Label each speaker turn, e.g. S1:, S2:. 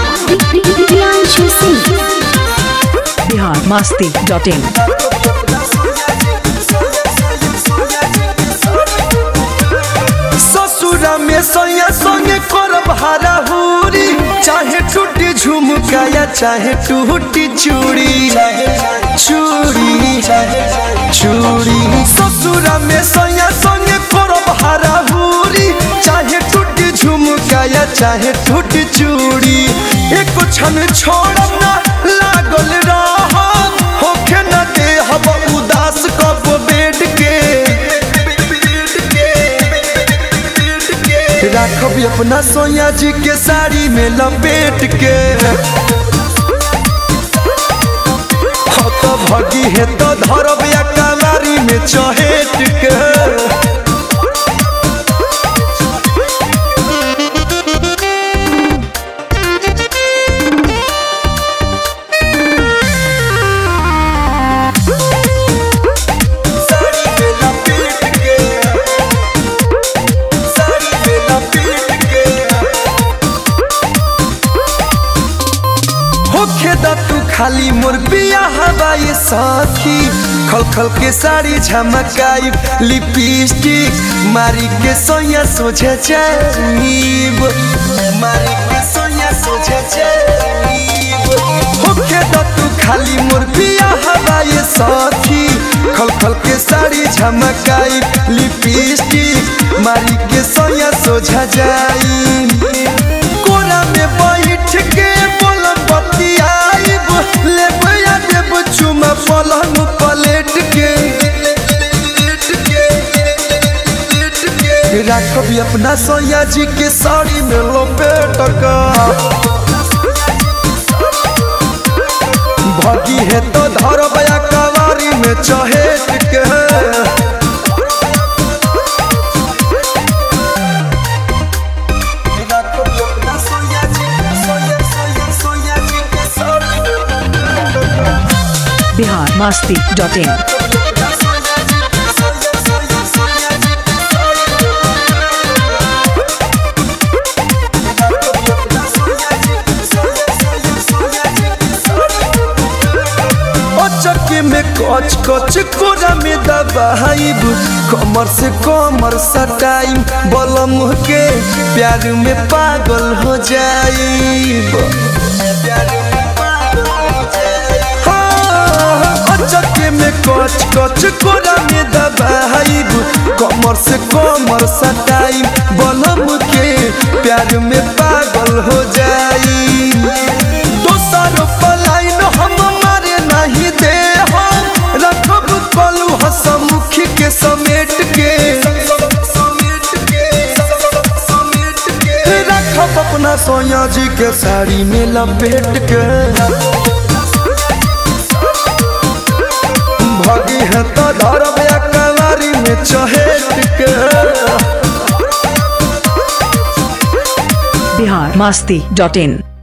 S1: Priyanshu Singh.
S2: Bihar Masti dot in
S3: ससुरा में सैया संगे करब हाराहुरी चाहे टूटी झुमका या चाहे टूटी चूड़ी चूड़ी चूड़ी ससुरा में सैया संगे करब हाराहुरी चाहे टूटी झुमका या चाहे टूटी चूड़ी एक क्षण छोड़ब ना लागल रह होखे न दे हब उदास कब बेड के राखब अपना सोया जी के साड़ी में लपेट के हो तो भगी है तो धरब या कलारी में चहेट के साड़ी में लपेट के साड़ी में लपेट के होखे दा तू खाली मोर बिया हवाई साथी खल खल के साड़ी झमकाई लिपस्टिक मारी के सोया सोझे जाइब मारी के सोया सोझे जाइब होखे दा तू खाली मोर बिया हवाई साथी खल खल के साड़ी झमकाई लिपस्टिक मारी के सोया सोझा जाई कोना में बैठ के बोलब बतियाइब लेब या देब चुमा पलंग पलेट के राखब अपना सोया जी के साड़ी में लपेट का भगी है तो धरब या कवारी में चहेट के
S2: बिहार मस्ती डॉट इन
S3: चक्के में कच कच कोरा में दबाइब कमर से कमर सटाइब बलम के प्यार में पागल हो जाइब हाँ, चक्के में कच कच कोरा में दबाइब कमर से कमर सटाइब बलम के प्यार में पागल हो जाइब दोसर पलाइन हम मारे नहीं दे हम रखब कलू हसमुखी के समेट के रखब अपना सोया जी के साड़ी में लपेट के भगी है तो धरब या कलारी में चहेट के
S2: बिहार मस्ती डॉट इन